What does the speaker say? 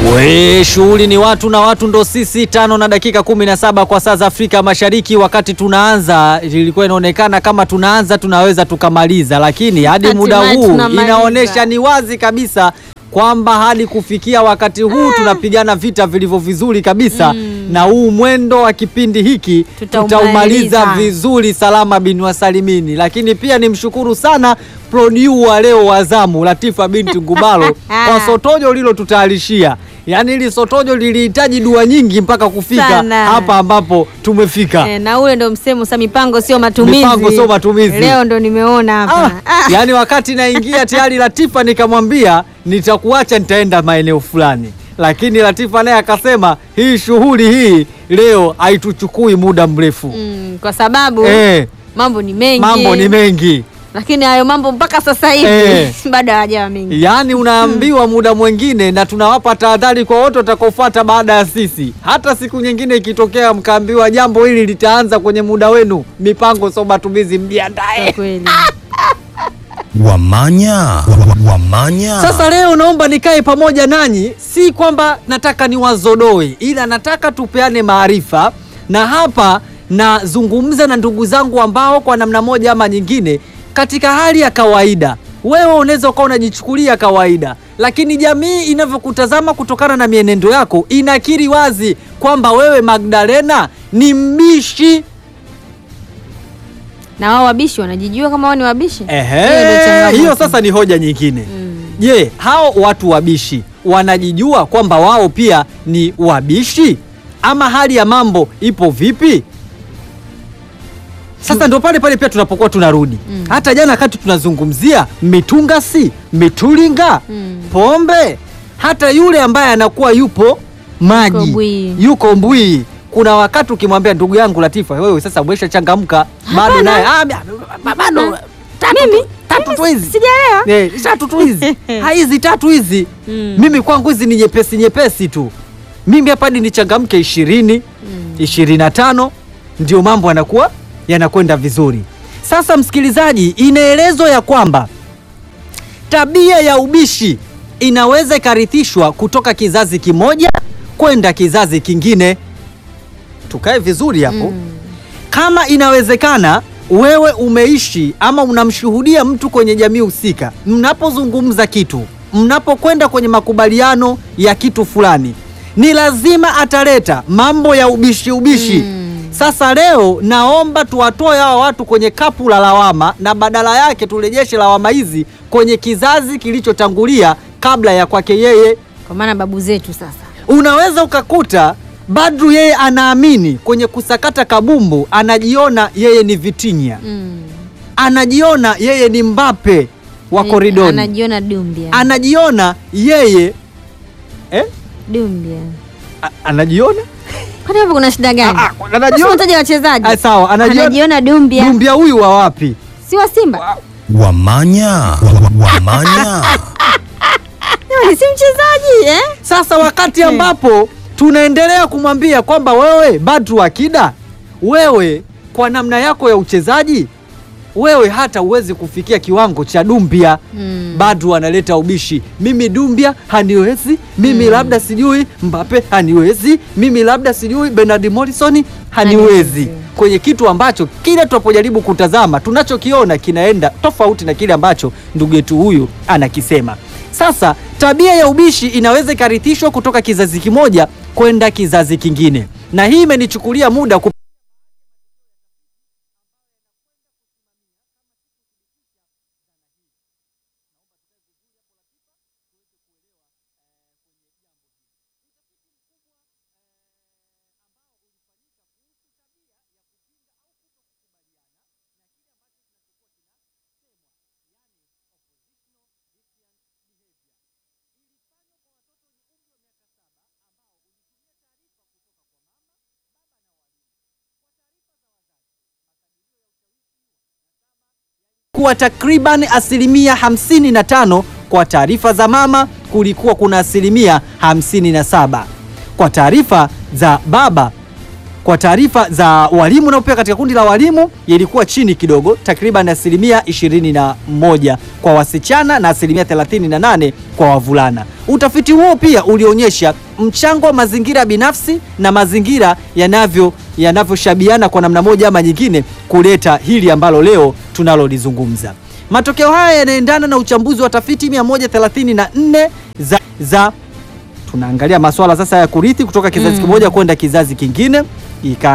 We, shughuli ni watu na watu ndo sisi. Tano na dakika kumi na saba kwa saa za Afrika Mashariki. Wakati tunaanza ilikuwa inaonekana kama tunaanza tunaweza tukamaliza, lakini hadi muda Hatimaye huu tunamaliza. inaonyesha ni wazi kabisa kwamba hadi kufikia wakati huu tunapigana vita vilivyo vizuri kabisa na huu mwendo wa kipindi hiki Tutaumaliza. tutaumaliza vizuri salama bin wasalimini. Lakini pia nimshukuru sana producer wa leo wa zamu Latifa binti Ngubalo kwa sotojo lilotutayarishia. Yaani hili sotojo lilihitaji dua nyingi mpaka kufika Sana. hapa ambapo tumefika. Eh, na ule ndo msemo sa mipango sio matumizi. Mipango sio matumizi. Leo ndo nimeona Ah, hapa. Ah, yaani wakati naingia tayari Latifa nikamwambia nitakuacha nitaenda maeneo fulani, lakini Latifa naye akasema hii shughuli hii leo haituchukui muda mrefu. mm, kwa sababu Eh, mambo ni mengi. mambo ni mengi, Lakini hayo mambo mpaka sasa hivi Eh. bado hayajawa mengi. yaani unaambiwa muda mwingine, na tunawapa tahadhari kwa wote watakaofuata baada ya sisi. Hata siku nyingine ikitokea mkaambiwa jambo hili litaanza kwenye muda wenu, mipango sio matumizi, Kwa mjiandae. kweli. Wamanya, Wa- wamanya. Sasa leo naomba nikae pamoja nanyi, si kwamba nataka niwazodoe, ila nataka tupeane maarifa, na hapa nazungumza na ndugu zangu ambao kwa namna moja ama nyingine, katika hali ya kawaida, wewe unaweza ukawa unajichukulia kawaida, lakini jamii inavyokutazama kutokana na mienendo yako inakiri wazi kwamba wewe Magdalena ni mbishi. Na wao wabishi wanajijua kama wao ni wabishi. Hiyo ndio Ehe, changamoto. hiyo sasa ni hoja nyingine. Mm. Je, hao watu wabishi wanajijua kwamba wao pia ni wabishi ama hali ya mambo ipo vipi? Sasa ndo pale pale pia tunapokuwa tunarudi Mm. hata jana wakati tunazungumzia mitungasi, mitulinga, Mm. pombe, hata yule ambaye anakuwa yupo maji Yuko mbwii. yuko mbwii. Kuna wakati ukimwambia ndugu yangu Latifa, wewe sasa umesha changamka, bado Hapana. naye "Ah, ba- bado tatu tu- Mimi? tatu tu hizi Sijaelewa. Eh, tatu tu hizi Ha, hizi tatu hizi Mm. mimi kwangu hizi ni nyepesi nyepesi tu. Mimi hapa hadi nichangamke ishirini ishirini na tano ndio mambo yanakuwa yanakwenda vizuri. Sasa msikilizaji, inaelezwa ya kwamba tabia ya ubishi inaweza ikarithishwa kutoka kizazi kimoja kwenda kizazi kingine. Tukae vizuri hapo Mm. kama inawezekana wewe umeishi ama unamshuhudia mtu kwenye jamii husika, mnapozungumza kitu, mnapokwenda kwenye makubaliano ya kitu fulani, ni lazima ataleta mambo ya ubishi ubishi. Mm. Sasa leo naomba tuwatoe hawa watu kwenye kapu la lawama na badala yake turejeshe lawama hizi kwenye kizazi kilichotangulia kabla ya kwake yeye Kwa maana babu zetu sasa. unaweza ukakuta Badru yeye anaamini kwenye kusakata kabumbu, anajiona yeye ni Vitinha, Mm. anajiona yeye ni Mbappe wa Eh, koridoni, Anajiona Dumbia. anajiona yeye eh? Dumbia. A- anajiona Kwani hapo kuna shida gani? Ah, ah, Sasa anajiona unataja wachezaji. Ah, sawa, anajiona Anajiona Dumbia. Dumbia huyu wa wapi? Si wa Simba. Wamanya, Wa- wamanya. Jamani, si mchezaji eh? Sasa wakati ambapo tunaendelea kumwambia kwamba wewe Badru Akida, wewe kwa namna yako ya uchezaji, wewe hata huwezi kufikia kiwango cha Dumbia. Mm. Badru analeta ubishi, mimi Dumbia haniwezi, mimi labda sijui Mbappe haniwezi, mimi labda sijui Bernard Morrison haniwezi, Haniwezi. kwenye kitu ambacho kile tunapojaribu kutazama tunachokiona kinaenda tofauti na kile ambacho ndugu yetu huyu anakisema. Sasa tabia ya ubishi inaweza ikarithishwa kutoka kizazi kimoja kwenda kizazi kingine, na hii imenichukulia muda ku kuwa takriban asilimia 55. Kwa taarifa za mama kulikuwa kuna asilimia 57. Kwa taarifa za baba kwa taarifa za walimu nao pia katika kundi la walimu ilikuwa chini kidogo, takriban asilimia 21 kwa wasichana na asilimia 38 kwa wavulana. Utafiti huo pia ulionyesha mchango wa mazingira binafsi na mazingira yanavyo yanavyoshabiana kwa namna moja ama nyingine kuleta hili ambalo leo tunalolizungumza. Matokeo haya yanaendana na uchambuzi wa tafiti 134 za, za tunaangalia masuala sasa ya kurithi kutoka kizazi Mm. kimoja kwenda kizazi kingine ika